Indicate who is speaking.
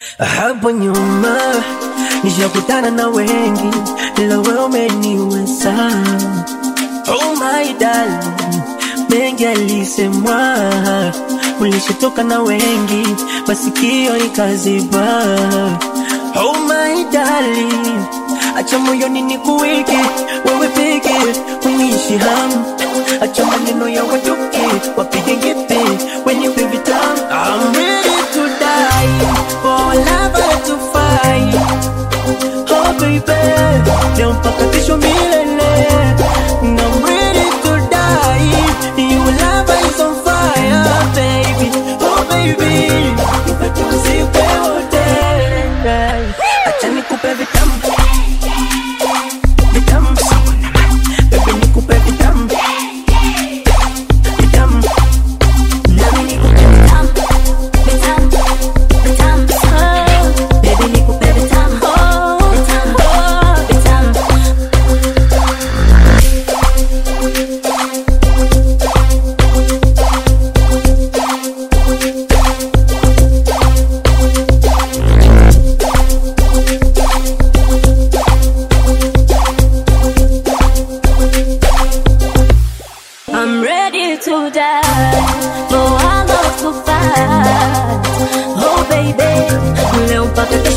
Speaker 1: Hapo nyuma nishakutana na wengi, ila wewe umeniweza. Oh my darling, mengi alisemwa, ulishatoka na wengi, masikio ikaziba. Oh my darling, acha moyoni nikuweke wewe peke, uniishi hamu, acha maneno ya watoke wapige ngepe, wenipe vitamu. I'm ready to die for love to fight. Oh baby, leo mpaka kesho milele. And I'm ready to die. Your love is on fire, baby. Oh baby, nipate usiku wote. Acha nikupe vitamu. Vitamu. Baby, nikupe vitamu. Vitamu. Nami nikupe vitamu. Vitamu. Vitamu. Baby, nikupe vitamu. Vitamu. Vitamu.
Speaker 2: I'm ready to die for our love to fight. Oh baby, leo mpaka